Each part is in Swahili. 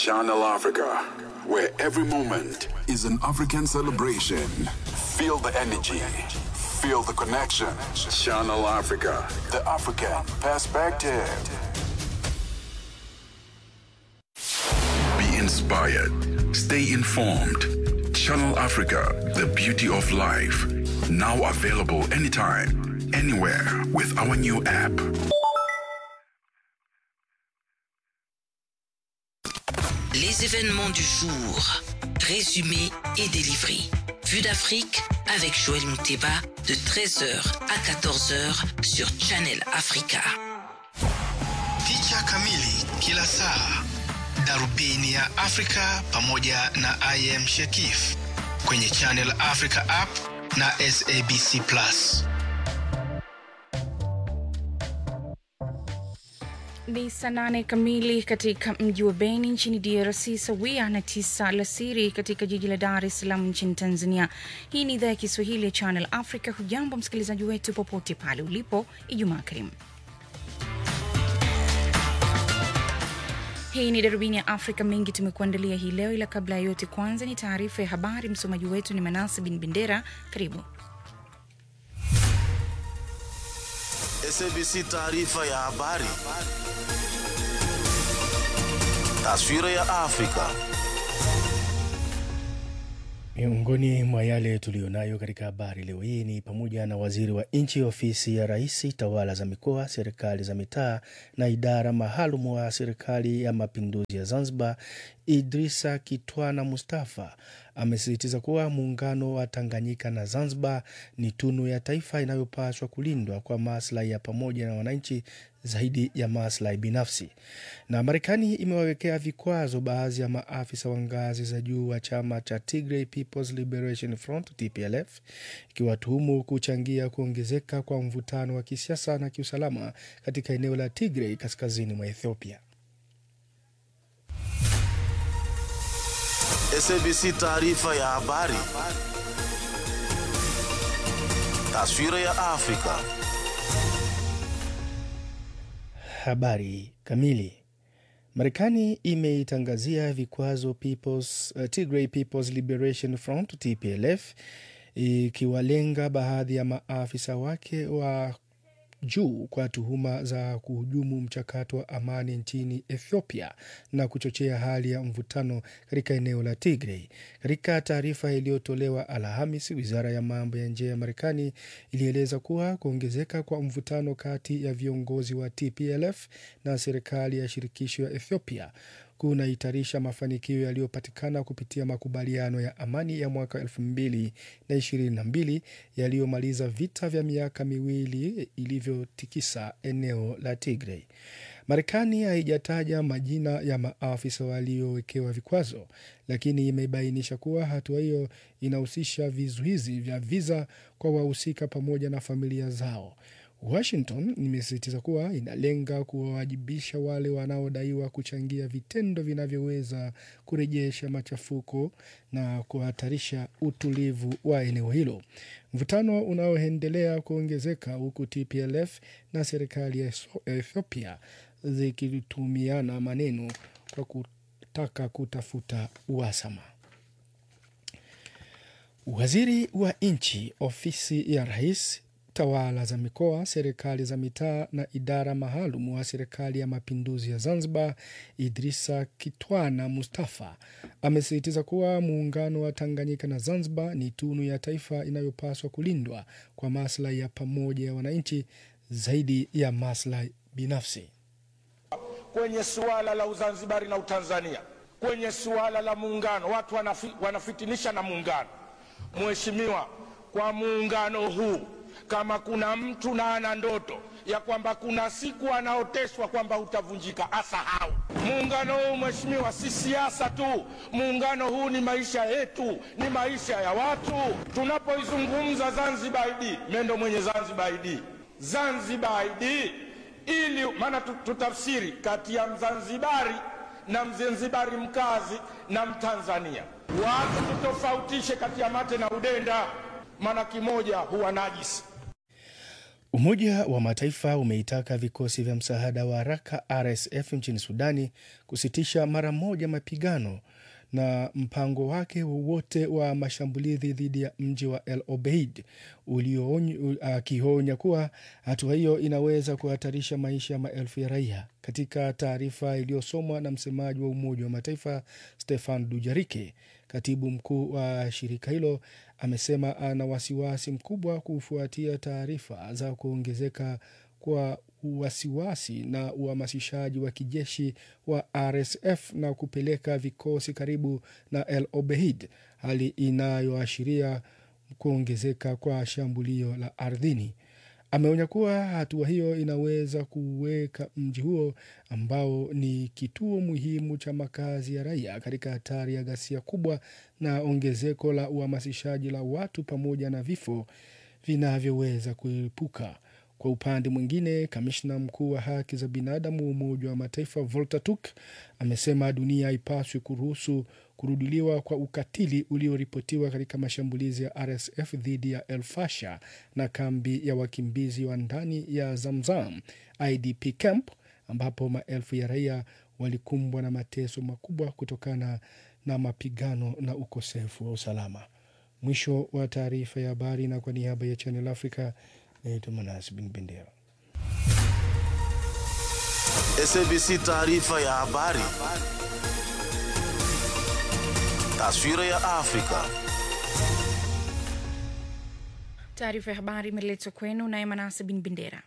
Channel Africa, where every moment is an African celebration. Feel the energy, feel the connection. Channel Africa, the African perspective. Be inspired, stay informed. Channel Africa, the beauty of life. Now available anytime, anywhere with our new app. Les événements du jour, résumés et délivrés. Vue d'Afrique avec Joël Mouteba de 13h à 14h sur Channel Africa. Picha kamili kila saa, darubini ya Afrika pamoja na IM Shekif kwenye Channel Africa app na SABC Plus. Ni saa nane kamili katika mji wa Beni nchini DRC, sawia na tisa alasiri katika jiji la Dar es Salaam nchini Tanzania. Hii ni idhaa ya Kiswahili ya Channel Africa. Hujambo msikilizaji wetu popote pale ulipo, Ijumaa karimu. Hii ni darubini ya Afrika. Mengi tumekuandalia hii leo, ila kabla ya yote, kwanza ni taarifa ya habari. Msomaji wetu ni Manase bin Bendera. Karibu. SABC taarifa ya habari. Taswira ya Afrika. Miongoni mwa yale tuliyonayo katika habari leo hii ni pamoja na waziri wa nchi ofisi ya rais, tawala za mikoa, serikali za mitaa na idara maalum wa serikali ya mapinduzi ya Zanzibar, Idrisa Kitwana Mustafa amesisitiza kuwa muungano wa Tanganyika na Zanzibar ni tunu ya taifa inayopaswa kulindwa kwa maslahi ya pamoja na wananchi zaidi ya maslahi binafsi. Na Marekani imewawekea vikwazo baadhi ya maafisa wa ngazi za juu wa chama cha Tigray People's Liberation Front TPLF, ikiwatuhumu kuchangia kuongezeka kwa mvutano wa kisiasa na kiusalama katika eneo la Tigray kaskazini mwa Ethiopia. SABC taarifa ya habari. Taswira ya Afrika. Habari kamili. Marekani imeitangazia vikwazo People's, uh, Tigray People's Liberation Front TPLF ikiwalenga baadhi ya maafisa wake wa juu kwa tuhuma za kuhujumu mchakato wa amani nchini Ethiopia na kuchochea hali ya mvutano katika eneo la Tigray. Katika taarifa iliyotolewa Alhamis, wizara ya mambo ya nje ya Marekani ilieleza kuwa kuongezeka kwa mvutano kati ya viongozi wa TPLF na serikali ya shirikisho ya Ethiopia kunahitarisha mafanikio yaliyopatikana kupitia makubaliano ya amani ya mwaka elfu mbili na ishirini na mbili yaliyomaliza vita vya miaka miwili ilivyotikisa eneo la Tigray. Marekani haijataja majina ya maafisa waliowekewa vikwazo, lakini imebainisha kuwa hatua hiyo inahusisha vizuizi vya viza kwa wahusika pamoja na familia zao. Washington imesisitiza kuwa inalenga kuwawajibisha wale wanaodaiwa kuchangia vitendo vinavyoweza kurejesha machafuko na kuhatarisha utulivu wa eneo hilo. Mvutano unaoendelea kuongezeka huku TPLF na serikali ya Ethiopia zikitumiana maneno kwa kutaka kutafuta uhasama. Waziri wa nchi ofisi ya rais tawala za mikoa, serikali za mitaa na idara maalum wa serikali ya mapinduzi ya Zanzibar, Idrisa Kitwana Mustafa amesisitiza kuwa muungano wa Tanganyika na Zanzibar ni tunu ya taifa inayopaswa kulindwa kwa maslahi ya pamoja ya wananchi zaidi ya maslahi binafsi. Kwenye suala la Uzanzibari na Utanzania, kwenye suala la muungano, watu wanafi, wanafitinisha na muungano. Mheshimiwa, kwa muungano huu kama kuna mtu na ana ndoto ya kwamba kuna siku anaoteshwa kwamba utavunjika, asahau. Muungano huu mheshimiwa, si siasa tu. Muungano huu ni maisha yetu, ni maisha ya watu. Tunapoizungumza Zanzibar ID, mimi ndo mwenye Zanzibar ID, Zanzibar ID ili maana tutafsiri kati ya Mzanzibari na Mzanzibari mkazi na Mtanzania, watu tutofautishe kati ya mate na udenda maana kimoja huwa najisi. Umoja wa Mataifa umeitaka vikosi vya msaada wa haraka RSF nchini Sudani kusitisha mara moja mapigano na mpango wake wowote wa mashambulizi dhidi ya mji wa El Obeid, akionya kuwa hatua hiyo inaweza kuhatarisha maisha ya maelfu ya raia. Katika taarifa iliyosomwa na msemaji wa Umoja wa Mataifa Stefan Dujarike, katibu mkuu wa shirika hilo amesema ana wasiwasi mkubwa kufuatia taarifa za kuongezeka kwa wasiwasi na uhamasishaji wa kijeshi wa RSF na kupeleka vikosi karibu na El Obeid, hali inayoashiria kuongezeka kwa shambulio la ardhini. Ameonya kuwa hatua hiyo inaweza kuweka mji huo ambao ni kituo muhimu cha makazi ya raia katika hatari ya ghasia kubwa na ongezeko la uhamasishaji la watu pamoja na vifo vinavyoweza kuepuka. Kwa upande mwingine, kamishna mkuu wa haki za binadamu wa Umoja wa Mataifa Volker Turk amesema dunia haipaswi kuruhusu kurudiliwa kwa ukatili ulioripotiwa katika mashambulizi ya RSF dhidi ya El Fasher na kambi ya wakimbizi wa ndani ya Zamzam IDP camp ambapo maelfu ya raia walikumbwa na mateso makubwa kutokana na mapigano na ukosefu wa usalama. Mwisho wa taarifa ya habari, na kwa niaba ya Channel Africa naitwa Manas Bin Bendera. SABC taarifa ya habari. Taswira ya Afrika. Taarifa ya habari imeletwa kwenu naye Manase Bin Bendera.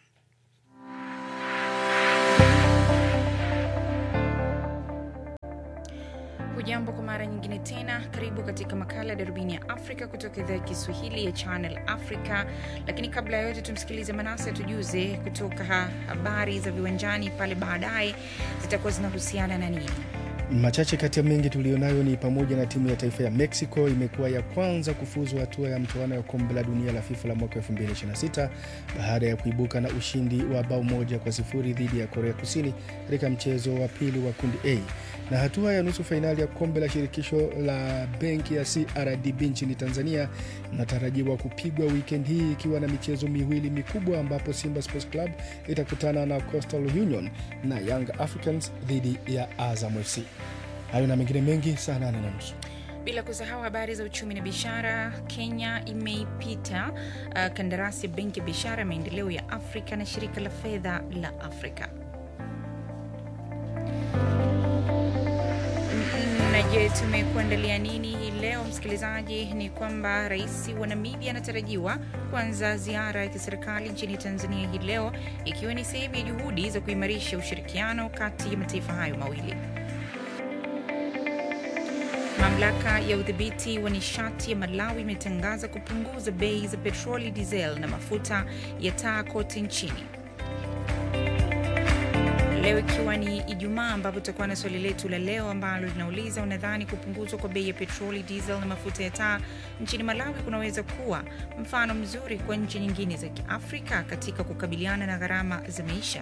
Hujambo kwa mara nyingine tena, karibu katika makala ya darubini ya Afrika kutoka idhaa ya Kiswahili ya Channel Africa. Lakini kabla ya yote, tumsikilize Manase atujuze kutoka ha habari za viwanjani pale baadaye zitakuwa zinahusiana na nini. Machache kati ya mengi tuliyonayo ni pamoja na timu ya taifa ya Mexico imekuwa ya kwanza kufuzu hatua ya mtoano ya kombe la dunia la FIFA la mwaka 2026 baada ya kuibuka na ushindi wa bao moja kwa sifuri dhidi ya Korea Kusini katika mchezo wa pili wa kundi A. Na hatua ya nusu fainali ya kombe la shirikisho la benki ya CRDB nchini Tanzania inatarajiwa kupigwa weekend hii ikiwa na michezo miwili mikubwa ambapo Simba Sports Club itakutana na Coastal Union na Young Africans dhidi ya Azam FC. Hayo na mengine mengi saa nane na nusu. Bila kusahau habari za uchumi na biashara. Kenya imeipita uh, kandarasi ya benki ya biashara ya maendeleo ya Afrika na shirika la fedha la Afrika. Na je, tumekuandalia nini hii leo msikilizaji? Ni kwamba rais wa Namibia anatarajiwa kuanza ziara ya kiserikali nchini Tanzania hii leo, ikiwa ni sehemu ya juhudi za kuimarisha ushirikiano kati ya mataifa hayo mawili. Mamlaka ya udhibiti wa nishati ya Malawi imetangaza kupunguza bei za petroli, diesel na mafuta ya taa kote nchini leo ikiwa ni Ijumaa, ambapo tutakuwa na swali letu la leo ambalo linauliza unadhani kupunguzwa kwa bei ya petroli, diesel na mafuta ya taa nchini Malawi kunaweza kuwa mfano mzuri kwa nchi nyingine za Kiafrika katika kukabiliana na gharama za maisha?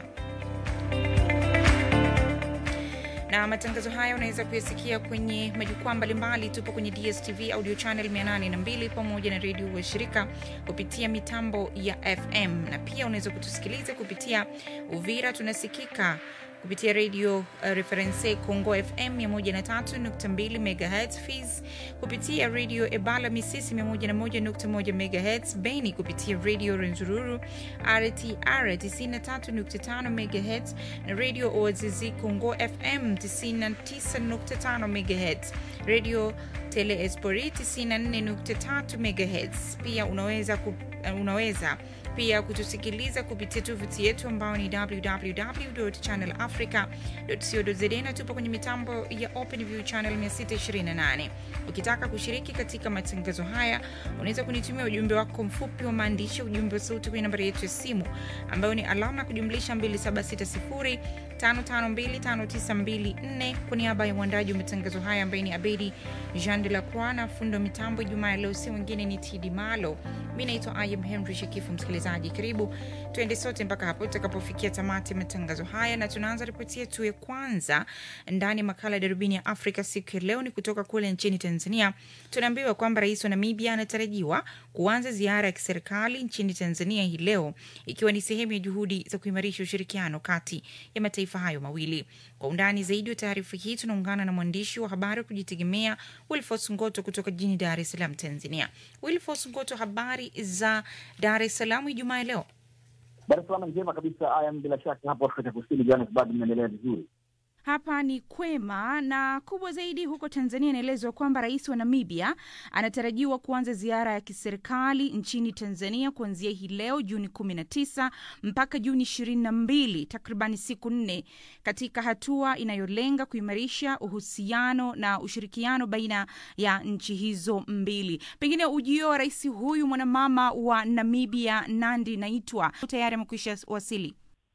na matangazo haya unaweza kuyasikia kwenye majukwaa mbalimbali. Tupo kwenye DSTV audio channel 802 pamoja na redio wa shirika kupitia mitambo ya FM, na pia unaweza kutusikiliza kupitia Uvira. Tunasikika kupitia redio uh, Reference Congo FM 103.2 MHz, Fiz kupitia redio Ebala Misisi 101.1 MHz, Beni kupitia redio Renzururu RTR 93.5 MHz na redio Oazizi Congo FM 99.5 MHz, redio Tele Espori 94.3 MHz. Pia unaweza, ku, uh, unaweza pia kutusikiliza kupitia tovuti yetu ambao ni www.channelafrica.co.za na tupo kwenye mitambo ya OpenView channel 628. Ukitaka kushiriki katika matangazo haya, unaweza kunitumia ujumbe wako mfupi wa maandishi, ujumbe wa sauti kwenye nambari yetu ya simu ambayo ni alama ya kujumlisha 552594 kwa niaba ya mwandaji wa matangazo haya ambaye ni Abedi Jean de la Croix na fundo mitambo Jumaa ya leo, si mwingine ni Tidi Malo. Mi naitwa Ayam Henry Shekifu. Msikilizaji, karibu tuende sote mpaka hapo tutakapofikia tamati ya matangazo haya, na tunaanza ripoti yetu ya kwanza ndani ya makala ya darubini ya Afrika siku ya leo ni kutoka kule nchini Tanzania. Tunaambiwa kwamba rais wa Namibia anatarajiwa kuanza ziara ya kiserikali nchini Tanzania hii leo, ikiwa ni sehemu ya juhudi za kuimarisha ushirikiano kati ya mataifa hayo mawili. Kwa undani zaidi wa taarifa hii tunaungana na mwandishi wa habari wa kujitegemea Wilfos Ngoto kutoka jijini Dar es Salaam, Tanzania. Wilfos Ngoto, habari za Dar es Salaam Ijumaa ya leo? Dar es Salaam njema kabisa. Ayam, bila shaka hapo Afrika Kusini, Johannesburg inaendelea vizuri. Hapa ni kwema na kubwa zaidi huko Tanzania. Inaelezwa kwamba rais wa Namibia anatarajiwa kuanza ziara ya kiserikali nchini Tanzania kuanzia hii leo Juni kumi na tisa mpaka Juni ishirini na mbili takribani siku nne, katika hatua inayolenga kuimarisha uhusiano na ushirikiano baina ya nchi hizo mbili. Pengine ujio wa rais huyu mwanamama wa Namibia Nandi Naitwa tayari amekwisha wasili.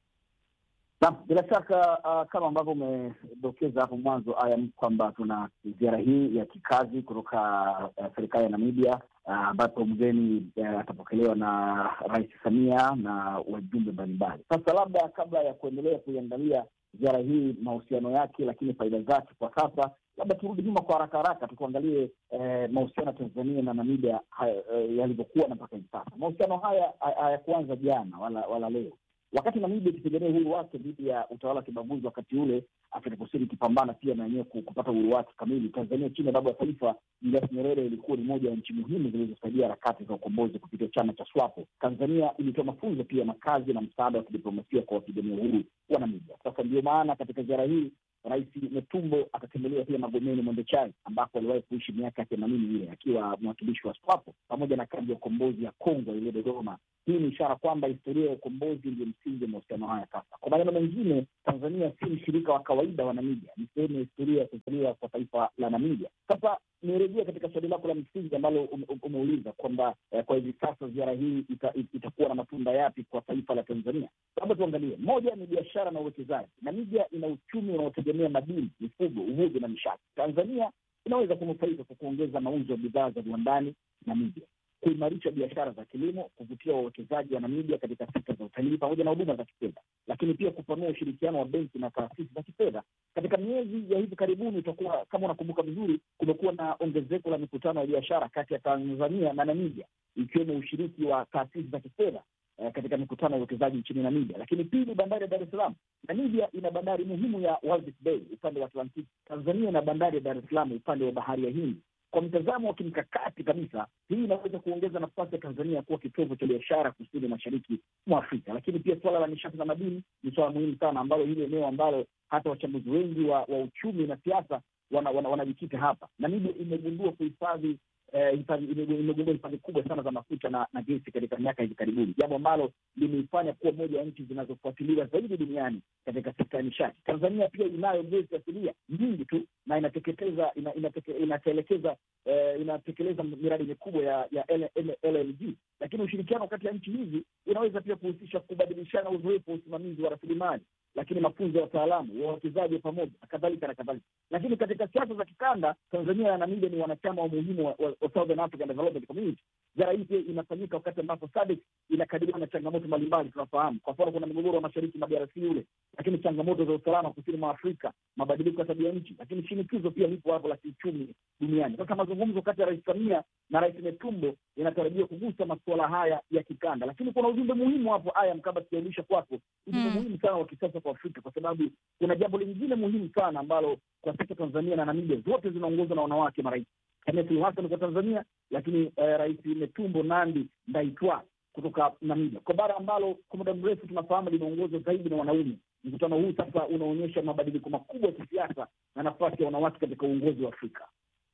Naam, bila shaka uh, kama ambavyo umedokeza hapo mwanzo aya kwamba tuna ziara hii ya kikazi kutoka uh, serikali ya Namibia ambapo uh, mgeni uh, atapokelewa na Rais Samia na wajumbe mbalimbali. Sasa labda kabla ya kuendelea kuiangalia ziara hii mahusiano yake, lakini faida zake kwa sasa, labda turudi nyuma kwa haraka haraka tukuangalie eh, mahusiano ya Tanzania na Namibia eh, yalivyokuwa na mpaka hivi sasa. Mahusiano haya hayakuanza jana wala, wala leo wakati Namibia ikipigania uhuru wake dhidi ya utawala wa kibaguzi wakati ule, Afrika Kusini ikipambana pia na yenyewe kupata uhuru wake kamili. Tanzania chini ya baba wa taifa Julius Nyerere ilikuwa ni moja ya nchi muhimu zilizosaidia harakati za ukombozi kupitia chama cha SWAPO. Tanzania ilitoa mafunzo pia makazi na msaada wa kidiplomasia kwa wapigania uhuru wa Namibia. Sasa ndio maana katika ziara hii Rais Netumbo atatembelea pia Magomeni Mwembe Chai ambako aliwahi kuishi miaka ya themanini ile akiwa mwakilishi wa SWAPO pamoja na kambi ya ukombozi ya Kongo iliyo Dodoma. Hii ni ishara kwamba historia ya ukombozi ndio msingi wa mahusiano haya. Sasa kwa maneno mengine, Tanzania si mshirika wa kawaida wa Namibia, ni sehemu ya historia ya kuzaliwa kwa taifa la Namibia. Sasa nirejea katika swali lako la msingi ambalo umeuliza kwamba eh, kwa hivi sasa ziara hii ita, itakuwa na matunda yapi kwa taifa la Tanzania? Labda tuangalie, moja ni biashara na uwekezaji. Namibia ina uchumi unaotegemea madini, mifugo, uvuvi na nishati. Tanzania inaweza kunufaika kwa kuongeza mauzo ya bidhaa za viwandani Namibia, kuimarisha biashara za kilimo, kuvutia wawekezaji wa Namibia katika sekta za utalii pamoja na huduma za kifedha, lakini pia kupanua ushirikiano wa benki na taasisi za kifedha. Katika miezi ya hivi karibuni, utakuwa kama unakumbuka vizuri, kumekuwa na ongezeko la mikutano ya biashara kati ya Tanzania na Namibia, ikiwemo ushiriki wa taasisi za kifedha eh, katika mikutano ya uwekezaji nchini Namibia. Lakini pili, bandari ya Dar es Salaam. Namibia ina bandari muhimu ya Walvis Bay upande wa Atlantiki. Tanzania ina bandari ya Dar es Salaam upande wa bahari ya Hindi. Kwa mtazamo wa kimkakati kabisa, hii inaweza kuongeza nafasi ya Tanzania kuwa kitovu cha biashara kusini mashariki mwa Afrika. Lakini pia suala la nishati na madini ni suala muhimu sana, ambalo hili eneo ambalo hata wachambuzi wengi wa, wa uchumi na siasa wanajikita wana, wana hapa. Namibia imegundua kuhifadhi eh, imegundua hifadhi kubwa sana za mafuta na, na gesi katika miaka hivi karibuni, jambo ambalo limeifanya kuwa moja ya nchi zinazofuatiliwa zaidi duniani katika sekta ya nishati. Tanzania pia inayo gesi asilia nyingi tu na inateketeza ina, inateke, inatelekeza eh, inatekeleza miradi mikubwa ya ya LNG, lakini ushirikiano kati ya nchi hizi unaweza pia kuhusisha kubadilishana uzoefu wa usimamizi wa rasilimali lakini mafunzo ya wataalamu wawekezaji wa pamoja na kadhalika na kadhalika. Lakini katika siasa za kikanda, Tanzania na Namibia ni wanachama wa muhimu wa, wa, wa Southern African Development Community. Ziara hii pia inafanyika wakati ambapo SADC inakabiliwa na changamoto mbalimbali. Tunafahamu kwa mfano, kuna mgogoro wa mashariki mwa DRC ule, lakini changamoto za usalama kusini mwa Afrika, mabadiliko ya tabia nchi, lakini shinikizo pia lipo hapo la kiuchumi duniani. Sasa mazungumzo kati ya Rais Samia na Rais Netumbo yanatarajiwa kugusa masuala haya ya kikanda, lakini kuna ujumbe muhimu hapo, aya mkaba sijaisha kwako, ujumbe mm. muhimu sana wa kisasa kwa Afrika, kwa sababu kuna jambo lingine muhimu sana ambalo kwa sasa Tanzania na Namibia zote zinaongozwa na wanawake marais. Samia Suluhu Hassan kwa Tanzania, lakini eh, Rais Netumbo Nandi Ndaitwah kutoka Namibia, kwa bara ambalo kwa muda mrefu tunafahamu linaongozwa zaidi na wanaume. Mkutano huu sasa unaonyesha mabadiliko makubwa ya kisiasa na nafasi ya wanawake katika uongozi wa Afrika.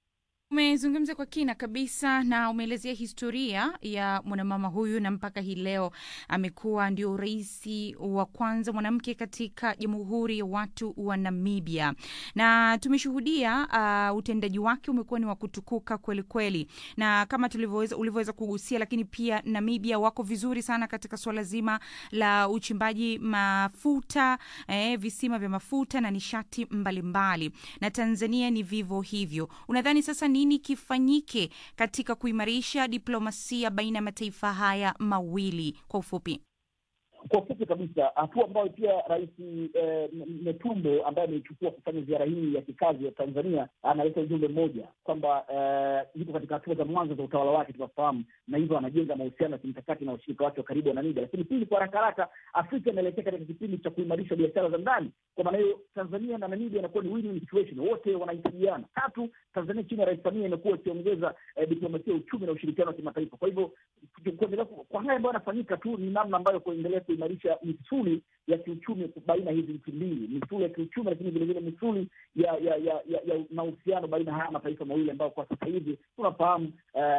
Umezungumza kwa kina kabisa na umeelezea historia ya mwanamama huyu na mpaka hii leo amekuwa ndio rais wa kwanza mwanamke katika Jamhuri ya Watu wa Namibia, na tumeshuhudia uh, utendaji wake umekuwa ni wa kutukuka kweli kweli, na kama tulivyoweza ulivyoweza kugusia, lakini pia Namibia wako vizuri sana katika suala zima la uchimbaji mafuta eh, visima vya mafuta na nishati mbalimbali mbali. Na Tanzania ni vivyo hivyo. Unadhani sasa nini kifanyike katika kuimarisha diplomasia baina ya mataifa haya mawili kwa ufupi? Kwa ufupi kabisa, hatua ambayo pia Rais eh, Netumbo ambaye ameichukua kufanya ziara hii ya kikazi ya Tanzania analeta ujumbe mmoja kwamba eh, yuko katika hatua za mwanzo za utawala wake, tunafahamu, na hivyo anajenga mahusiano ya kimkakati na washirika wake wa karibu wa Namibia. Lakini pili, kwa haraka haraka, Afrika inaelekea katika kipindi cha kuimarisha biashara za ndani. Kwa maana hiyo, Tanzania na Namibia inakuwa ni win-win situation, wote wanahitajiana. Tatu, Tanzania chini ya Rais Samia imekuwa ikiongeza eh, diplomasia ya uchumi na ushirikiano wa kimataifa. Kwa hivyo kuendelea kwa haya ambayo yanafanyika tu ni namna ambayo kuendelea kuimarisha misuli ya kiuchumi baina ya hizi nchi mbili, misuli ya kiuchumi, lakini vilevile misuli ya ya ya ya, ya mahusiano baina ya haya mataifa mawili ambayo kwa sasa hivi tunafahamu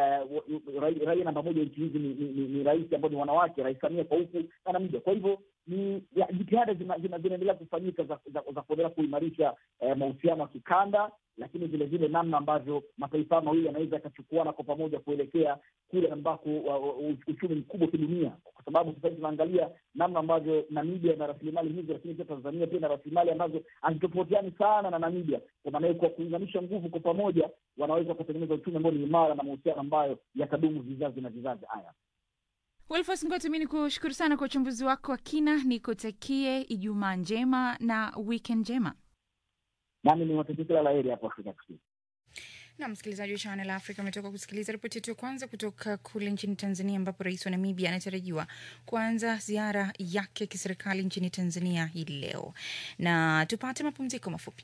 uh, raia namba moja nchi hizi ni, ni, ni, ni rais ambao ni wanawake, Rais Samia kwa huku na Namibia. Kwa hivyo ni jitihada zinaendelea kufanyika za, za, za kuendelea kuimarisha eh, mahusiano ya kikanda lakini vile vile namna ambavyo mataifa mawili yanaweza yakachukuana kwa pamoja kuelekea kule ambako uh, uchumi mkubwa kidunia, kwa sababu sasa hivi tunaangalia namna ambavyo Namibia ina rasilimali hizo, lakini pia Tanzania pia ina rasilimali ambazo hazitofautiani sana na Namibia. Kwa maana hiyo, kwa kuunganisha nguvu kwa pamoja, wanaweza wakatengeneza uchumi ambao ni imara na mahusiano ambayo yatadumu vizazi na vizazi. Haya, Wilfos Ngoto, mi ni kushukuru sana kwa uchambuzi wako wa kina, nikutakie Ijumaa njema na weekend njema nami niwatakia kila la heri hapo Afrika Kusini. Na msikilizaji wa Channel Africa umetoka kusikiliza ripoti yetu ya kwanza kutoka kule nchini Tanzania, ambapo rais wa Namibia anatarajiwa kuanza ziara yake ya kiserikali nchini Tanzania hii leo, na tupate mapumziko mafupi.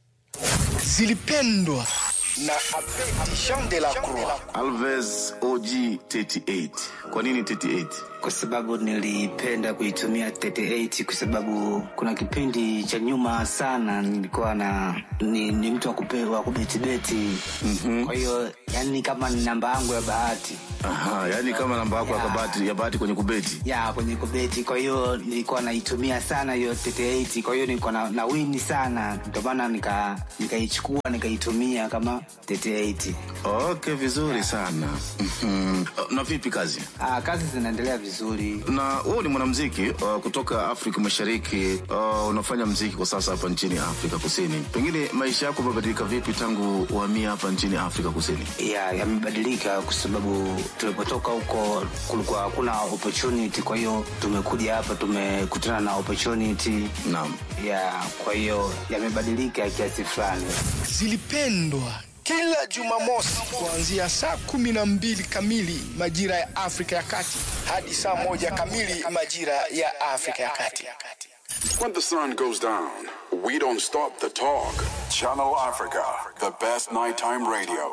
zilipendwa na Abedi Jean de la Croix. Alves OG 38. Kwa nini 38? kwa sababu nilipenda kuitumia 38 kwa sababu kuna kipindi cha nyuma sana nilikuwa na ni, ni mtu wa kupe- wa kubetibeti mm-hmm. kwa hiyo yani kama ni namba yangu ya bahati Aha, yani kama namba yako ya Yeah. bahati ya bahati kwenye kubeti. ya kwenye kubeti kwa hiyo nilikuwa naitumia sana hiyo 38 kwa hiyo nilikuwa na, na wini sana ndio maana nika nikaichukua nikaitumia kama 38 Okay, vizuri sana. Mhm. Na vipi kazi? Aa, kazi zinaendelea vizuri Na wewe ni mwanamuziki uh, kutoka Afrika Mashariki. Uh, unafanya muziki kwa sasa hapa nchini Afrika Kusini. Pengine maisha yako yamebadilika vipi tangu uhamia hapa nchini Afrika Kusini? ya yamebadilika kwa sababu tulipotoka huko kulikuwa hakuna opportunity kwa hiyo tumekuja hapa tumekutana na opportunity Naam. ya kwa hiyo yamebadilika kiasi fulani zilipendwa kila Jumamosi kuanzia saa kumi na mbili kamili majira ya Afrika ya Kati hadi saa moja kamili majira ya Afrika ya Kati. When the sun goes down, we don't stop the talk. Channel Africa, the best nighttime radio.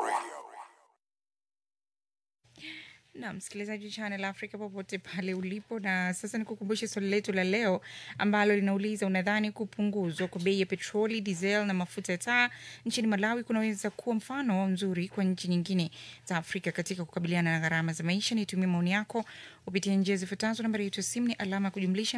na msikilizaji wa Channel Africa popote pale ulipo. Na sasa nikukumbushe swali letu la leo ambalo linauliza, unadhani kupunguzwa kwa bei ya petroli, diesel na mafuta ya taa nchini Malawi kunaweza kuwa mfano mzuri kwa nchi nyingine za Afrika katika kukabiliana na gharama za maisha? Nitumie maoni yako kupitia njia zifuatazo. Nambari yetu ya simu ni alama ya kujumlisha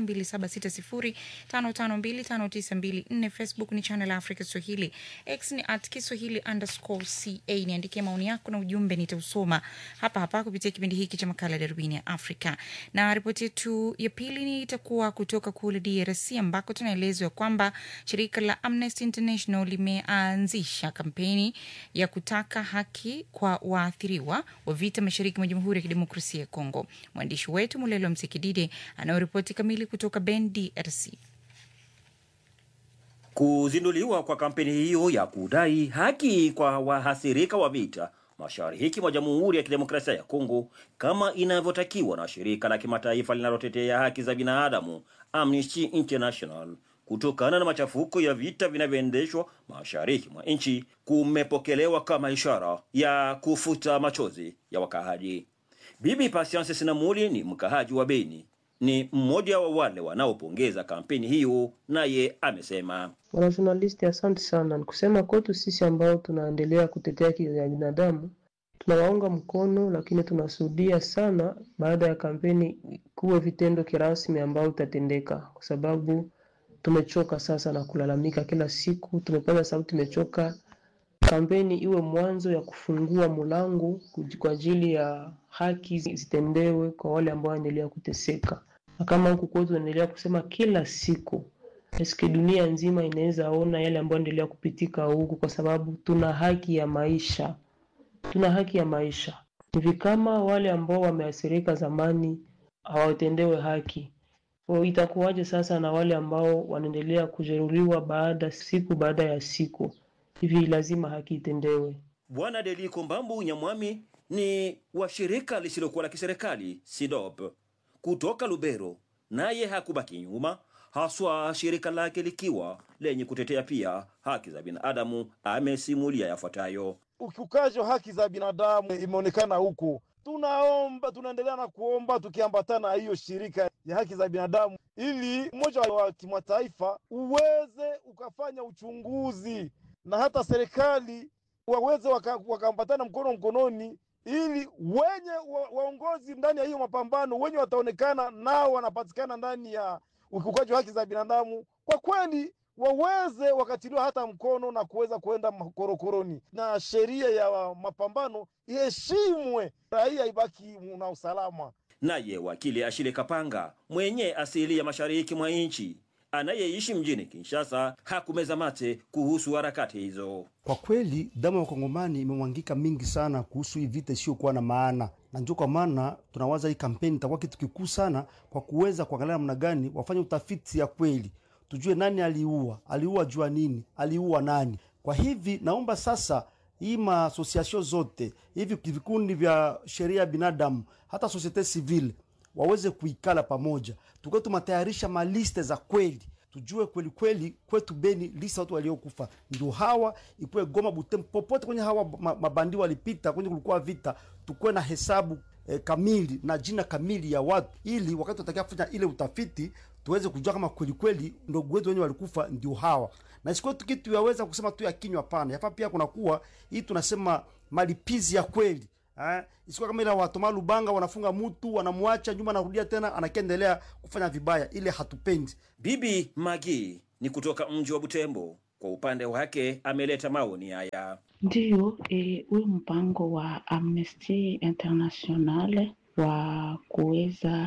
276055259254. Facebook ni Channel Africa Swahili, X ni at Kiswahili underscore ca. Niandikie maoni yako na ujumbe, nitausoma hapa hapa kupitia kipindi hiki cha makala ya darubini ya Afrika. Na ripoti yetu ya pili ni itakuwa kutoka kule DRC ambako tunaelezwa kwamba shirika la Amnesty International limeanzisha kampeni ya kutaka haki kwa waathiriwa wa vita mashariki mwa Jamhuri ya Kidemokrasia ya Kongo. Mwandishi wetu Mulelo Msikidide anayoripoti kamili kutoka Ben, DRC. Kuzinduliwa kwa kampeni hiyo ya kudai haki kwa wahasirika wa vita mashariki mwa Jamhuri ya Kidemokrasia ya Kongo kama inavyotakiwa na shirika la kimataifa linalotetea haki za binadamu Amnesty International kutokana na machafuko ya vita vinavyoendeshwa mashariki mwa nchi kumepokelewa kama ishara ya kufuta machozi ya wakaaji. Bibi Patience Sinamuli ni mkaaji wa Beni ni mmoja wa wale wanaopongeza kampeni hiyo, naye amesema Wanajournalisti, asante sana. Ni kusema kwetu sisi ambao tunaendelea kutetea haki za binadamu tunawaunga mkono, lakini tunasudia sana baada ya kampeni kuwe vitendo kirasmi ambao utatendeka, kwa sababu tumechoka sasa na kulalamika kila siku. Tumepata sababu tumechoka. Kampeni iwe mwanzo ya kufungua mlango kuj- kwa ajili ya haki zitendewe kwa wale ambao wanaendelea kuteseka, na kama huku kwetu tunaendelea kusema kila siku eske dunia nzima inaweza ona yale ambayo yanaendelea kupitika huku, kwa sababu tuna haki ya maisha, tuna haki ya maisha. Hivi kama wale ambao wameathirika zamani hawatendewe haki, kwa itakuwaje sasa na wale ambao wanaendelea kujeruhiwa baada siku baada ya siku? Hivi lazima haki itendewe. Bwana Deliko Mbambu Nyamwami ni wa shirika lisilokuwa la kiserikali SIDOP kutoka Lubero, naye hakubaki nyuma, haswa shirika lake likiwa lenye kutetea pia haki za binadamu. Amesimulia yafuatayo. ukiukaji wa haki za binadamu imeonekana huku. Tunaomba, tunaendelea na kuomba tukiambatana na hiyo shirika ya haki za binadamu, ili umoja wa kimataifa uweze ukafanya uchunguzi na hata serikali waweze waka- wakaambatana mkono mkononi, ili wenye wa, waongozi ndani ya hiyo mapambano wenye wataonekana nao wanapatikana ndani ya ukiukaji wa haki za binadamu, kwa kweli waweze wakatiliwa hata mkono na kuweza kuenda makorokoroni, na sheria ya mapambano iheshimwe, raia ibaki na usalama. Naye wakili Ashile Kapanga mwenye asili ya mashariki mwa nchi anayeishi mjini Kinshasa hakumeza mate kuhusu harakati hizo. Kwa kweli damu ya wakongomani imemwangika mingi sana kuhusu hii vita isiyokuwa na maana, na ndio kwa maana tunawaza hii kampeni itakuwa kitu kikuu sana kwa kuweza kuangalia namna gani wafanye utafiti ya kweli, tujue nani aliua, aliua jua nini, aliua nani. Kwa hivi naomba sasa hii maasosiasio zote hivi vikundi vya sheria ya binadamu hata societe civile waweze kuikala pamoja, tukiwa tumatayarisha maliste za kweli tujue kweli kweli kwetu Beni lisa watu waliokufa ndio hawa, ikuwe Goma, Butembo, popote kwenye hawa ma- mabandi walipita kwenye kulikuwa vita, tukuwe na hesabu eh, kamili na jina kamili ya watu, ili wakati tutakia kufanya ile utafiti tuweze kujua kama kweli kweli ndugu wetu wenye walikufa ndio hawa, na isikuwe tu kitu yaweza kusema tu ya kinywa. Hapana, yafaa pia kunakuwa hii tunasema malipizi ya kweli eh, isikuwa kama ile watoma Lubanga wanafunga mtu wanamwacha nyuma, anarudia tena anakiendelea kufanya vibaya, ile hatupendi. Bibi Magi ni kutoka mji wa Butembo. Kwa upande wake ameleta maoni haya. Ndiyo, eh, huyu mpango wa Amnesty International wa kuweza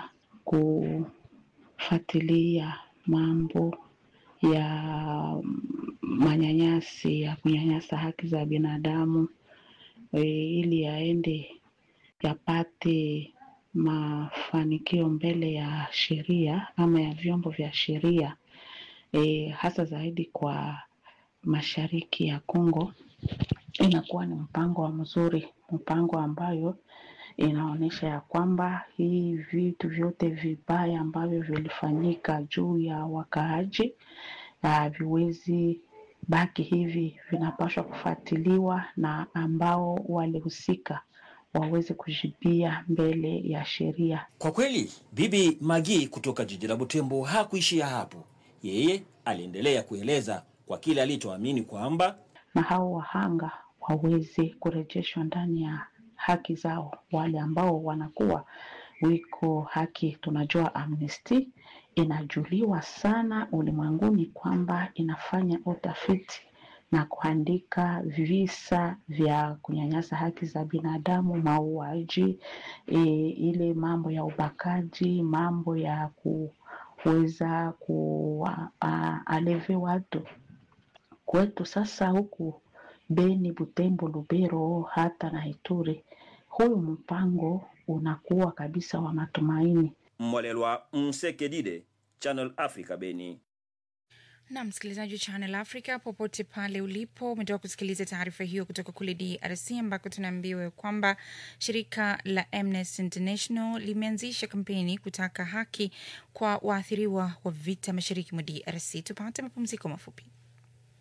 kufuatilia mambo ya manyanyasi ya kunyanyasa haki za binadamu eh, ili yaende yapate mafanikio mbele ya sheria ama ya vyombo vya sheria eh, hasa zaidi kwa mashariki ya Kongo inakuwa ni mpango wa mzuri, mpango ambayo inaonyesha ya kwamba hii vitu vyote vibaya ambavyo vilifanyika juu ya wakaaji haviwezi baki hivi, vinapaswa kufuatiliwa na ambao walihusika waweze kujibia mbele ya sheria. Kwa kweli, Bibi Magi kutoka jiji la Butembo hakuishia hapo. Yeye aliendelea kueleza kwa kile alichoamini kwamba na hao wahanga waweze kurejeshwa ndani ya haki zao, wale ambao wanakuwa wiko haki. Tunajua Amnesty inajuliwa sana ulimwenguni kwamba inafanya utafiti na kuandika visa vya kunyanyasa haki za binadamu, mauaji, e, ile mambo ya ubakaji, mambo ya kuweza kualeve watu kwetu sasa huku Beni, Butembo, Lubero hata na Ituri, huyu mpango unakuwa kabisa wa matumaini. Mwalelwa Msekedide, Channel Africa, Beni. na msikilizaji wa Channel Africa popote pale ulipo, umetoka kusikiliza taarifa hiyo kutoka kule DRC ambako tunaambiwa kwamba shirika la Amnesty International limeanzisha kampeni kutaka haki kwa waathiriwa wa vita mashariki mwa DRC. Tupate mapumziko mafupi.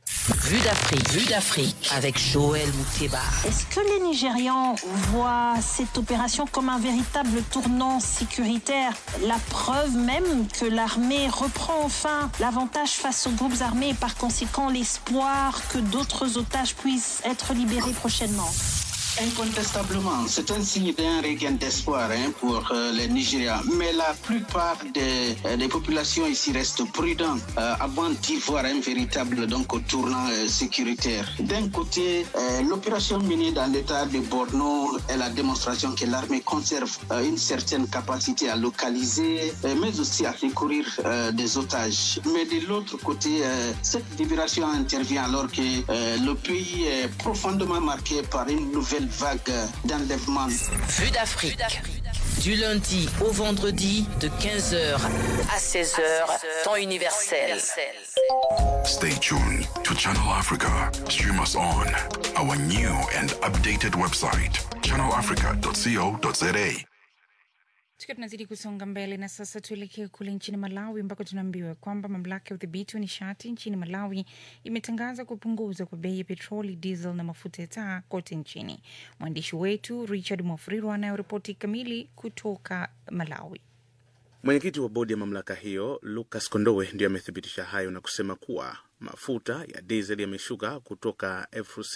Vue d'Afrique, Vue d'Afrique avec Joël Mouteba. Est-ce que les Nigérians voient cette opération comme un véritable tournant sécuritaire La preuve même que l'armée reprend enfin l'avantage face aux groupes armés et par conséquent l'espoir que d'autres otages puissent être libérés prochainement. Incontestablement, c'est un signe d'un regain d'espoir hein, pour euh, les Nigériens. Mais la plupart des, euh, des populations ici restent prudentes euh, avant d'y voir un véritable donc, tournant euh, sécuritaire. D'un côté, euh, l'opération menée dans l'état de Borno est la démonstration que l'armée conserve euh, une certaine capacité à localiser, euh, mais aussi à secourir euh, des otages. Mais de l'autre côté, euh, cette libération intervient alors que euh, le pays est profondément marqué par une nouvelle vague d'enlèvement. Vue d'Afrique. Du lundi au vendredi de 15h à 16h, temps universel. Stay tuned to Channel Africa. Stream us on our new and updated website, channelafrica.co.za. Tukiwa tunazidi kusonga mbele na sasa tuelekee kule nchini Malawi ambako tunaambiwa kwamba mamlaka ya udhibiti wa nishati nchini Malawi imetangaza kupunguza kwa bei ya petroli, diesel na mafuta ya taa kote nchini. Mwandishi wetu Richard Mwafrirwa anayoripoti kamili kutoka Malawi. Mwenyekiti wa bodi ya mamlaka hiyo Lucas Kondowe ndio amethibitisha hayo na kusema kuwa mafuta ya diesel yameshuka kutoka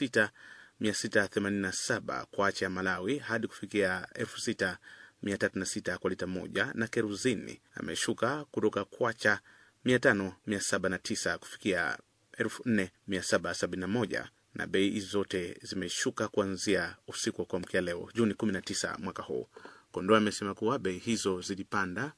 6687 kwa acha ya Malawi hadi kufikia 6306 kwa lita moja, na keruzini ameshuka kutoka kwacha 5709 kufikia 4771 na bei hizi zote zimeshuka kuanzia usiku wa kuamkia leo Juni 19 mwaka huu. Kondoa amesema kuwa bei hizo zilipanda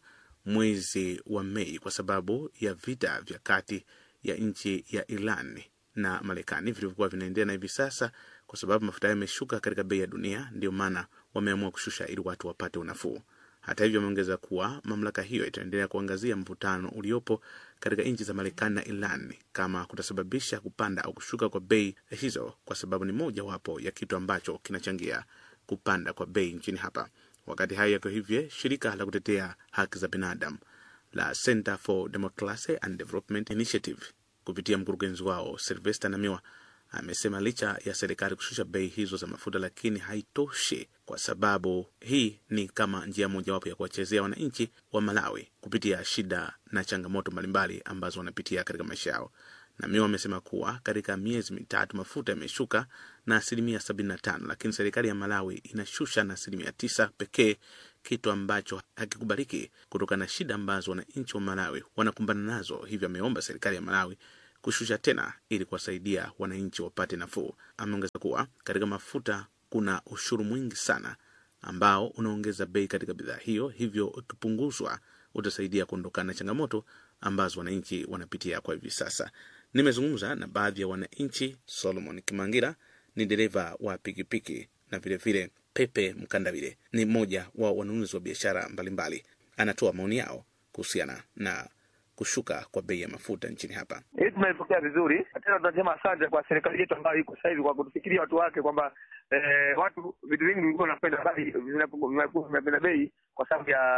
mwezi wa Mei kwa sababu ya vita vya kati ya nchi ya Iran na Marekani vilivyokuwa vinaendelea, na hivi sasa kwa sababu mafuta hayo yameshuka katika bei ya dunia, ndio maana wameamua kushusha ili watu wapate unafuu. Hata hivyo, ameongeza kuwa mamlaka hiyo itaendelea kuangazia mvutano uliopo katika nchi za Marekani na Iran kama kutasababisha kupanda au kushuka kwa bei hizo, kwa sababu ni mojawapo ya kitu ambacho kinachangia kupanda kwa bei nchini hapa. Wakati hayo yako hivyo, shirika la kutetea haki za binadamu la Center for Democracy and Development Initiative kupitia mkurugenzi wao Sylvester Namiwa amesema licha ya serikali kushusha bei hizo za mafuta, lakini haitoshi, kwa sababu hii ni kama njia mojawapo ya kuwachezea wananchi wa Malawi kupitia shida na changamoto mbalimbali ambazo wanapitia katika maisha yao. Namiwa amesema kuwa katika miezi mitatu mafuta yameshuka na asilimia sabini na tano, lakini serikali ya Malawi inashusha na asilimia tisa pekee, kitu ambacho hakikubaliki kutokana na shida ambazo wananchi wa Malawi wanakumbana nazo. Hivyo ameomba serikali ya Malawi kushusha tena ili kuwasaidia wananchi wapate nafuu. Ameongeza kuwa katika mafuta kuna ushuru mwingi sana ambao unaongeza bei katika bidhaa hiyo, hivyo ukipunguzwa utasaidia kuondokana na changamoto ambazo wananchi wanapitia kwa hivi sasa. Nimezungumza na baadhi ya wananchi. Solomon Kimangira ni dereva wa pikipiki na vilevile Pepe Mkandavile ni mmoja wa wanunuzi wa biashara mbalimbali. Anatoa maoni yao kuhusiana na kushuka kwa bei ya mafuta nchini hapa. Hii tumeipokea vizuri, tena tunasema asante kwa serikali yetu ambayo iko sasa hivi kwa kutufikiria watu wake kwamba eh, watu vitu vingi vilikuwa vinapenda bei vinakuwa vinapenda bei kwa sababu ya,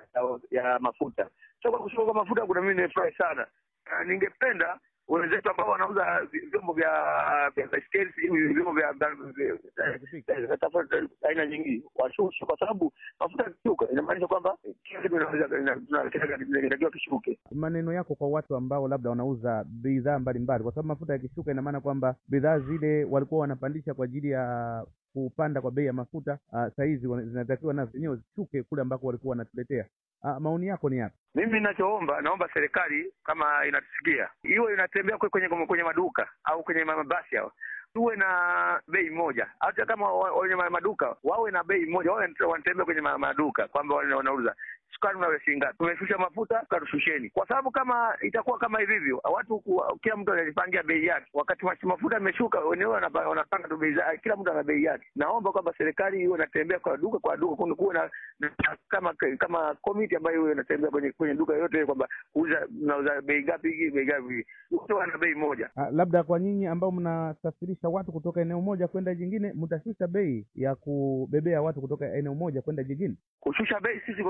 ya ya mafuta. So kwa kushuka kwa mafuta kuna mimi nimefurahi sana. Uh, ningependa wenzetu ambao wanauza vyombo vya vya baiskeli sijui vyombo vya aina nyingi washushe, kwa sababu mafuta yakishuka inamaanisha kwamba kila kitu inatakiwa kishuke. Maneno yako kwa watu ambao labda wanauza bidhaa mbalimbali, kwa sababu mafuta yakishuka, ina maana kwamba bidhaa zile walikuwa wanapandisha kwa ajili ya kupanda kwa bei ya mafuta, uh, sahizi zinatakiwa nazo zenyewe zishuke kule ambako walikuwa wanatuletea. Uh, maoni yako ni yapi? Mimi ninachoomba, naomba serikali kama inatusikia, iwe inatembea kwenye kwenye maduka au kwenye mabasi hawa tuwe na bei moja, hata kama wenye maduka wawe na bei moja, wawe wanatembea kwenye maduka kwamba wanauza sukari unawe shilingi ngapi, tumeshusha mafuta katushusheni, kwa sababu kama itakuwa kama hivi hivyo, watu kila mtu anajipangia bei yake. Wakati mafuta yameshuka, wenyewe wanapanga tu bei zake, kila mtu ana bei yake. Naomba kwamba serikali iwe inatembea kwa duka kwa duka, kuwe na kama kama komiti ambayo iwe inatembea kwenye kwenye duka yote, kwamba kuuza mnauza bei ngapi hii bei ngapi, wote wana bei moja. Uh, labda kwa nyinyi ambao mnasafirisha watu kutoka eneo moja kwenda jingine, mtashusha bei ya kubebea watu kutoka eneo moja kwenda jingine? Kushusha bei sisi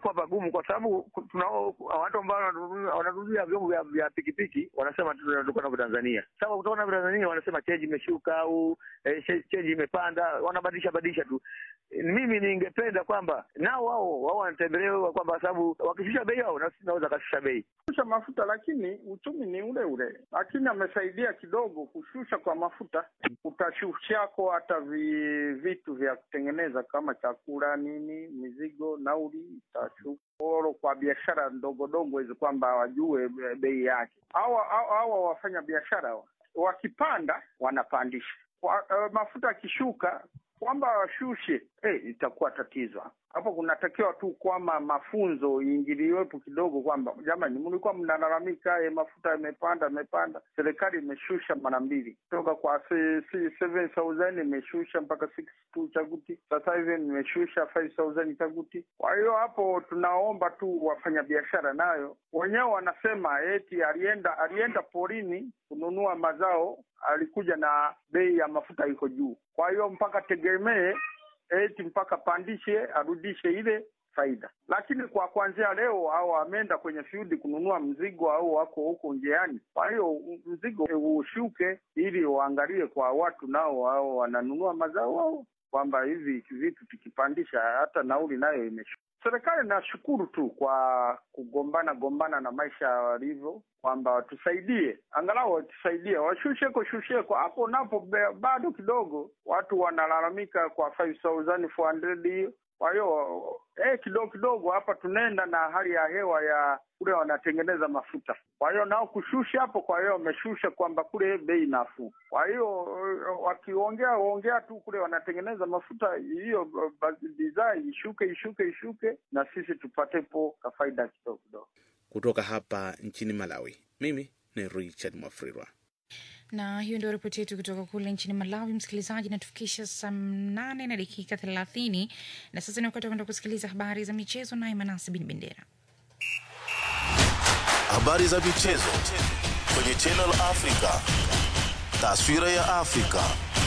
inakuwa pagumu kwa sababu tunao watu ambao wananunua- wananunulia vyombo vya, vya pikipiki wanasema tunatoka navyo Tanzania. Sasa kutoka navyo Tanzania wanasema cheji imeshuka au eh, che- cheji imepanda, wanabadilisha badilisha tu. Mimi ningependa kwamba nao wao wao wanatembelewa kwamba sababu wakishusha bei hao na sisi naweza kashusha bei. kushusha mafuta, lakini uchumi ni ule ule, lakini amesaidia kidogo kushusha kwa mafuta. Utashushako hata vi, vitu vya kutengeneza kama chakula nini, mizigo, nauli itashuka oro kwa biashara ndogo ndogo hizo, kwamba wajue be- bei yake. Hawa hawa- hawa wafanya biashara hawa, wakipanda wanapandisha kwa, uh, mafuta akishuka kwamba washushe eh, itakuwa tatizo hapo. Kunatakiwa tu kwamba mafunzo iingiliwepo kidogo, kwamba jamani, mlikuwa mnalalamika eh, mafuta yamepanda yamepanda, serikali imeshusha mara mbili kutoka kwa se- se- 7000 imeshusha mpaka 62 chaguti, sasa hivi imeshusha 5000 chaguti. Kwa hiyo hapo tunaomba tu wafanyabiashara nayo wenyewe wanasema eti alienda alienda porini kununua mazao, alikuja na bei ya mafuta iko juu, kwa hiyo mpaka tegemee eti mpaka pandishe arudishe ile faida. Lakini kwa kuanzia leo au ameenda kwenye field kununua mzigo au wako huko njiani, kwa hiyo mzigo ushuke, ili waangalie kwa watu nao au wananunua mazao ao kwamba hivi vitu tukipandisha hata nauli nayo imeshuka. Serikali nashukuru tu kwa kugombana gombana na maisha walivyo, kwamba watusaidie, angalau watusaidie, washusheko shusheko hapo napo, be- bado kidogo watu wanalalamika kwa 5400 hiyo. Kwa hiyo eh, kidogo kidogo hapa tunaenda na hali ya hewa ya kule wanatengeneza mafuta, kwa hiyo nao kushusha hapo, kwa hiyo wameshusha kwamba kule bei nafuu. Kwa hiyo eh, wakiongea ongea tu kule wanatengeneza mafuta, hiyo eh, bidhaa ishuke ishuke ishuke, na sisi tupatepo kafaida kidogo kidogo. Kutoka hapa nchini Malawi, mimi ni Richard Mwafrirwa. na hiyo ndio ripoti yetu kutoka kule nchini Malawi. Msikilizaji, natufikisha saa nane na dakika thelathini na sasa ni wakati wa kwenda kusikiliza habari za michezo, naye Manasi Bin Bendera. Habari za michezo kwenye Channel Africa. Taswira ya Afrika.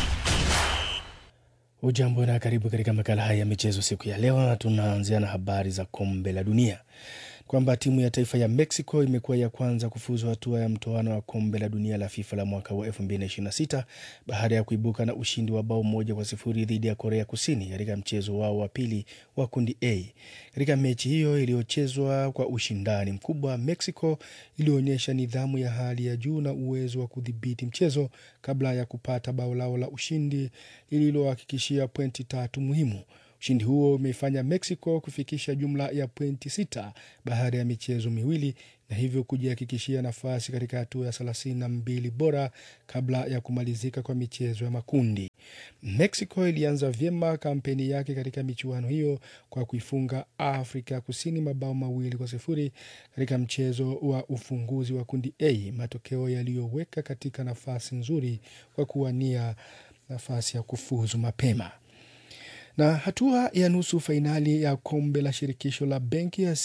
Ujambo na karibu katika makala haya ya michezo siku ya leo, na tunaanzia na habari za kombe la dunia kwamba timu ya taifa ya Mexico imekuwa ya kwanza kufuzu hatua ya mtoano wa kombe la dunia la FIFA la mwaka wa 2026 baada ya kuibuka na ushindi wa bao moja kwa sifuri dhidi ya Korea Kusini katika mchezo wao wa pili wa kundi A. Katika mechi hiyo iliyochezwa kwa ushindani mkubwa, Mexico ilionyesha nidhamu ya hali ya juu na uwezo wa kudhibiti mchezo kabla ya kupata bao lao la ushindi lililohakikishia pointi tatu muhimu. Ushindi huo umeifanya Mexico kufikisha jumla ya pointi sita baada ya michezo miwili na hivyo kujihakikishia nafasi katika hatua ya thelathini na mbili bora kabla ya kumalizika kwa michezo ya makundi. Mexico ilianza vyema kampeni yake katika michuano hiyo kwa kuifunga Afrika Kusini mabao mawili kwa sifuri katika mchezo wa ufunguzi wa kundi A, matokeo yaliyoweka katika nafasi nzuri kwa kuwania nafasi ya kufuzu mapema na hatua ya nusu fainali ya kombe la shirikisho la benki ya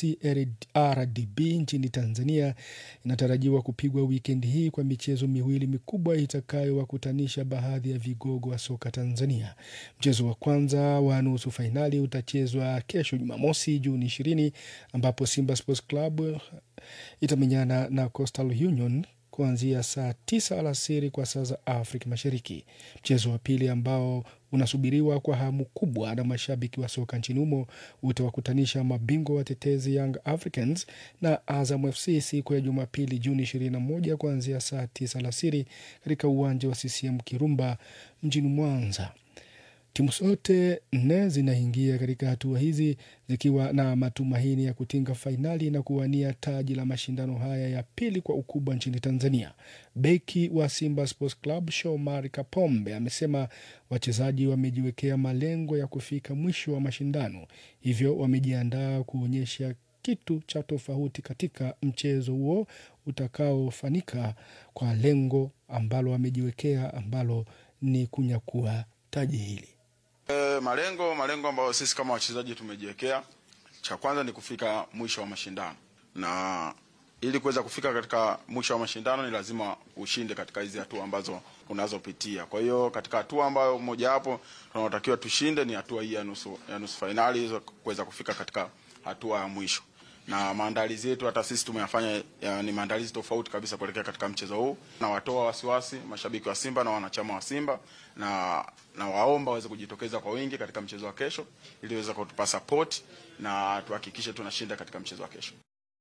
CRDB nchini Tanzania inatarajiwa kupigwa wikendi hii kwa michezo miwili mikubwa itakayowakutanisha baadhi ya vigogo wa soka Tanzania. Mchezo wa kwanza wa nusu fainali utachezwa kesho Jumamosi, Juni ishirini, ambapo Simba Sports Club itamenyana na Coastal Union kuanzia saa tisa alasiri kwa saa za Afrika Mashariki. Mchezo wa pili ambao unasubiriwa kwa hamu kubwa na mashabiki wa soka nchini humo utawakutanisha mabingwa watetezi Young Africans na Azam FC siku ya Jumapili Juni 21 kuanzia saa tisa alasiri katika uwanja wa CCM Kirumba mjini Mwanza. Timu zote nne zinaingia katika hatua hizi zikiwa na matumaini ya kutinga fainali na kuwania taji la mashindano haya ya pili kwa ukubwa nchini Tanzania. Beki wa Simba Sports Club Shomari Kapombe amesema wachezaji wamejiwekea malengo ya kufika mwisho wa mashindano, hivyo wamejiandaa kuonyesha kitu cha tofauti katika mchezo huo utakaofanika kwa lengo ambalo wamejiwekea ambalo ni kunyakua taji hili. E, malengo malengo ambayo sisi kama wachezaji tumejiwekea, cha kwanza ni kufika mwisho wa mashindano, na ili kuweza kufika katika mwisho wa mashindano ni lazima ushinde katika hizi hatua ambazo unazopitia. Kwa hiyo katika hatua ambayo mojawapo tunaotakiwa tushinde ni hatua hii ya nusu ya nusu fainali hizo kuweza kufika katika hatua ya mwisho na maandalizi yetu hata sisi tumeyafanya ya, ni maandalizi tofauti kabisa kuelekea katika mchezo huu, na watoa wasiwasi mashabiki wa Simba na wanachama wa Simba na na waomba waweze kujitokeza kwa wingi katika mchezo wa kesho ili waweze kutupa support na tuhakikishe tunashinda katika mchezo wa kesho.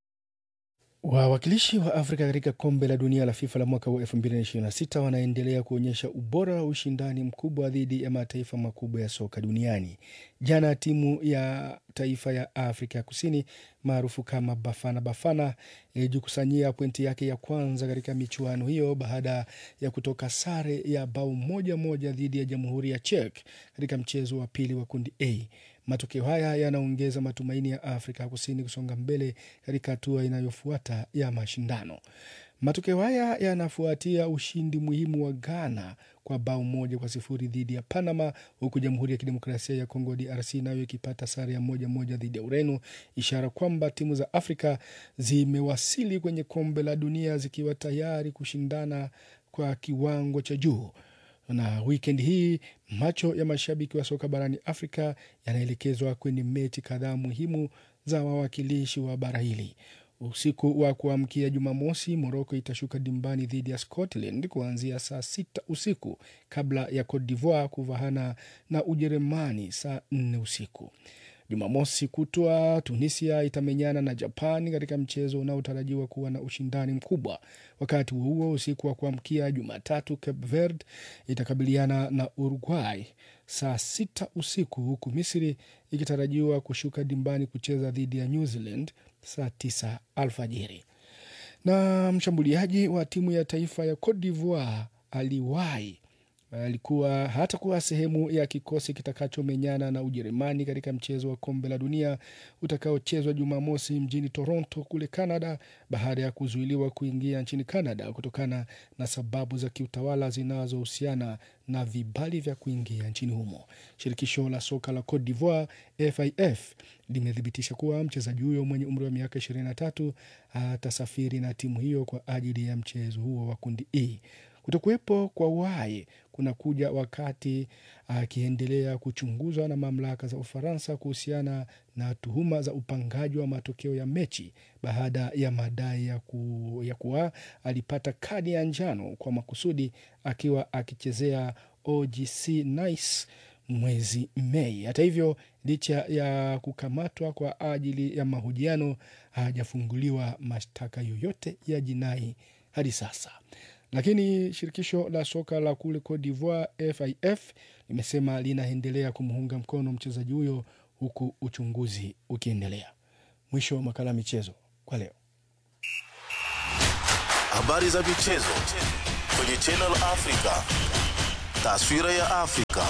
Wawakilishi wa Afrika katika kombe la dunia la FIFA la mwaka wa 2026 wanaendelea kuonyesha ubora wa ushindani mkubwa dhidi ya mataifa makubwa ya soka duniani. Jana timu ya taifa ya Afrika ya Kusini maarufu kama Bafana Bafana ilijikusanyia pointi yake ya kwanza katika michuano hiyo baada ya kutoka sare ya bao moja moja dhidi ya Jamhuri ya Czech katika mchezo wa pili wa kundi A. Matokeo haya yanaongeza matumaini ya Afrika ya Kusini kusonga mbele katika hatua inayofuata ya mashindano. Matokeo haya yanafuatia ushindi muhimu wa Ghana kwa bao moja kwa sifuri dhidi ya Panama, huku Jamhuri ya Kidemokrasia ya Kongo DRC nayo ikipata sare ya moja moja dhidi ya Ureno, ishara kwamba timu za Afrika zimewasili kwenye kombe la dunia zikiwa tayari kushindana kwa kiwango cha juu na wikendi hii macho ya mashabiki wa soka barani Afrika yanaelekezwa kwenye mechi kadhaa muhimu za wawakilishi wa bara hili. Usiku wa kuamkia Jumamosi, Moroko itashuka dimbani dhidi ya Scotland kuanzia saa sita usiku kabla ya Cote d'Ivoire kuvahana na Ujerumani saa nne usiku. Jumamosi kutwa Tunisia itamenyana na Japan katika mchezo unaotarajiwa kuwa na ushindani mkubwa. Wakati huo huo, usiku wa kuamkia Jumatatu, Cape Verde itakabiliana na Uruguay saa sita usiku, huku Misri ikitarajiwa kushuka dimbani kucheza dhidi ya New Zealand saa tisa alfajiri. Na mshambuliaji wa timu ya taifa ya Cote d'Ivoire aliwahi alikuwa hatakuwa sehemu ya kikosi kitakachomenyana na Ujerumani katika mchezo wa kombe la dunia utakaochezwa Jumamosi mjini Toronto kule Canada, baada ya kuzuiliwa kuingia nchini Canada kutokana na sababu za kiutawala zinazohusiana na vibali vya kuingia nchini humo. Shirikisho la soka la Cote d'Ivoire FIF limethibitisha kuwa mchezaji huyo mwenye umri wa miaka 23 atasafiri na timu hiyo kwa ajili ya mchezo huo wa kundi E. Kutokuwepo kwa Waye kunakuja wakati akiendelea kuchunguzwa na mamlaka za Ufaransa kuhusiana na tuhuma za upangaji wa matokeo ya mechi baada ya madai ya, ku, ya kuwa alipata kadi ya njano kwa makusudi akiwa akichezea OGC Nice mwezi Mei. Hata hivyo, licha ya kukamatwa kwa ajili ya mahojiano, hajafunguliwa mashtaka yoyote ya jinai hadi sasa lakini shirikisho la soka la kule Cote d'Ivoire FIF limesema linaendelea kumuunga mkono mchezaji huyo huku uchunguzi ukiendelea. Mwisho wa makala ya michezo kwa leo. Habari za michezo kwenye Channel Africa. Taswira ya Afrika.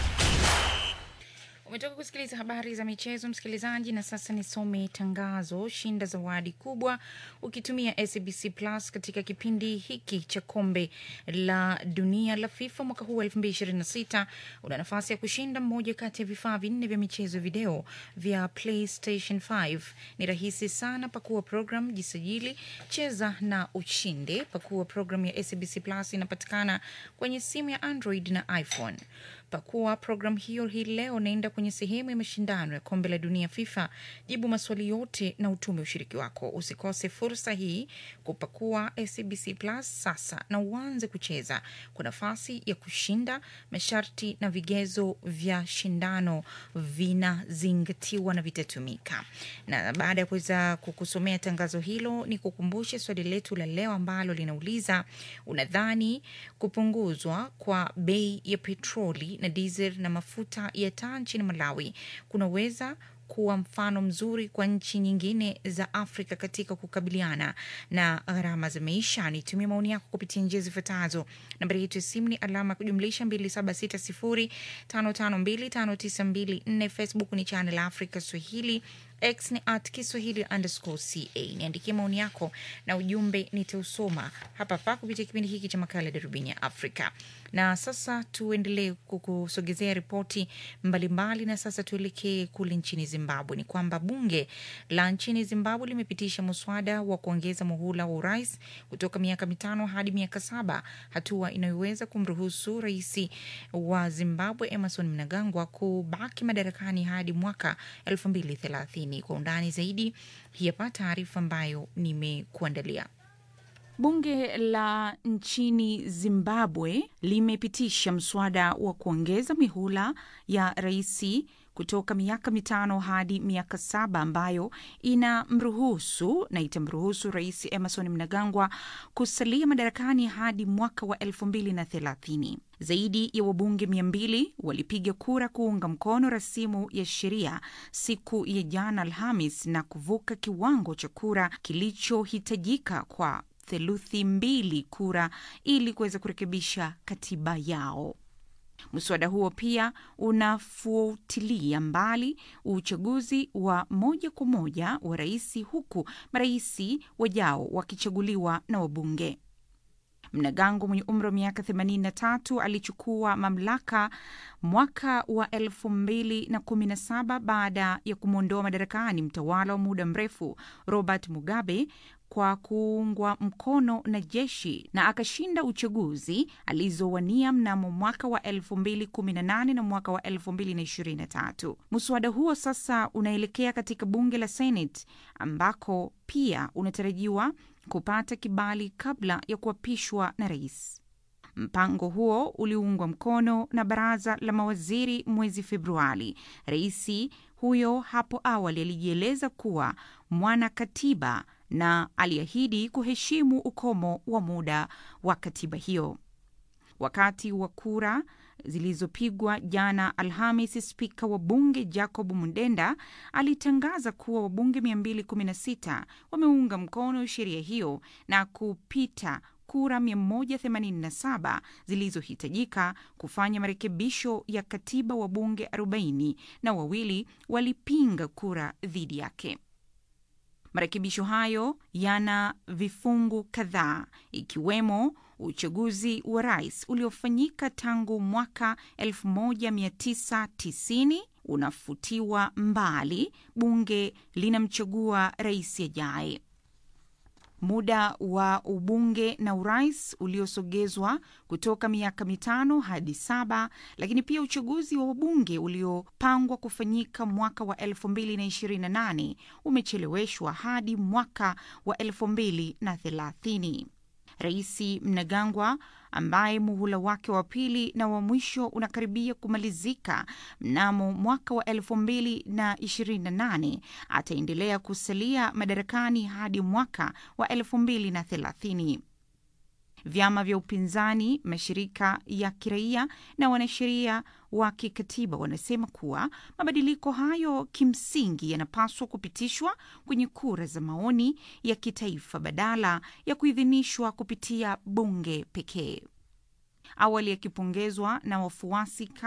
Umetoka kusikiliza habari za michezo msikilizaji, na sasa nisome tangazo. Shinda zawadi kubwa ukitumia SABC Plus katika kipindi hiki cha kombe la dunia la FIFA mwaka huu 2026. Una nafasi ya kushinda mmoja kati ya vifaa vinne vya michezo video vya PlayStation 5. Ni rahisi sana, pakua program, jisajili, cheza na ushinde. Pakua program ya SABC Plus, inapatikana kwenye simu ya Android na iPhone. Pakua program hiyo hii leo, naenda kwenye sehemu ya mashindano ya kombe la dunia FIFA, jibu maswali yote na utume ushiriki wako. Usikose fursa hii kupakua SABC Plus sasa na uanze kucheza kwa nafasi ya kushinda. Masharti na vigezo vya shindano vinazingatiwa na vitatumika. Na baada ya kuweza kukusomea tangazo hilo, ni kukumbushe swali letu la leo ambalo linauliza unadhani kupunguzwa kwa bei ya petroli na diesel na mafuta ya taa nchini Malawi kunaweza kuwa mfano mzuri kwa nchi nyingine za Afrika katika kukabiliana na gharama za maisha. Nitumie maoni yako kupitia njia zifuatazo. Nambari yetu ya simu ni alama ya kujumlisha 2760552592. Facebook ni Channel Africa Swahili, X ni at Kiswahili underscore ca. Niandikie maoni yako na ujumbe nitausoma hapa hapa kupitia kipindi hiki cha makala ya darubini ya Afrika. Na sasa tuendelee kukusogezea ripoti mbalimbali, na sasa tuelekee kule nchini Zimbabwe. Ni kwamba bunge la nchini Zimbabwe limepitisha muswada wa kuongeza muhula wa urais kutoka miaka mitano hadi miaka saba, hatua inayoweza kumruhusu rais wa Zimbabwe Emerson Mnangagwa kubaki madarakani hadi mwaka elfu mbili thelathini. thelathini. Kwa undani zaidi, hii hapa taarifa ambayo nimekuandalia. Bunge la nchini Zimbabwe limepitisha mswada wa kuongeza mihula ya rais kutoka miaka mitano hadi miaka saba ambayo inamruhusu na itamruhusu rais Emerson Mnangagwa kusalia madarakani hadi mwaka wa elfu mbili na thelathini. Zaidi ya wabunge mia mbili walipiga kura kuunga mkono rasimu ya sheria siku ya jana Alhamis na kuvuka kiwango cha kura kilichohitajika kwa theluthi mbili kura ili kuweza kurekebisha katiba yao. Mswada huo pia unafuatilia mbali uchaguzi wa moja kwa moja wa rais, huku marais wajao wakichaguliwa na wabunge. Mnangagwa mwenye umri wa miaka 83 alichukua mamlaka mwaka wa 2017 baada ya kumwondoa madarakani mtawala wa muda mrefu Robert Mugabe kwa kuungwa mkono na jeshi na akashinda uchaguzi alizowania mnamo mwaka wa 2018 na mwaka wa 2023. Mswada huo sasa unaelekea katika bunge la Senate ambako pia unatarajiwa kupata kibali kabla ya kuapishwa na rais. Mpango huo uliungwa mkono na baraza la mawaziri mwezi Februari. Rais huyo hapo awali alijieleza kuwa mwana katiba na aliahidi kuheshimu ukomo wa muda wa katiba hiyo. Wakati wa kura zilizopigwa jana Alhamis, spika wa bunge Jacob Mundenda alitangaza kuwa wabunge 216 wameunga mkono sheria hiyo na kupita kura 187 zilizohitajika kufanya marekebisho ya katiba. Wabunge 40 na wawili walipinga kura dhidi yake. Marekebisho hayo yana vifungu kadhaa ikiwemo uchaguzi wa rais uliofanyika tangu mwaka 1990 unafutiwa mbali, bunge linamchagua rais ajaye. Muda wa ubunge na urais uliosogezwa kutoka miaka mitano hadi saba, lakini pia uchaguzi wa wabunge uliopangwa kufanyika mwaka wa 2028 umecheleweshwa hadi mwaka wa 2030. Rais Mnangagwa ambaye muhula wake wa pili na wa mwisho unakaribia kumalizika mnamo mwaka wa elfu mbili na ishirini na nane ataendelea kusalia madarakani hadi mwaka wa elfu mbili na thelathini. Vyama vya upinzani, mashirika ya kiraia na wanasheria wa kikatiba wanasema kuwa mabadiliko hayo kimsingi yanapaswa kupitishwa kwenye kura za maoni ya kitaifa badala ya kuidhinishwa kupitia bunge pekee. Awali akipongezwa na wafuasi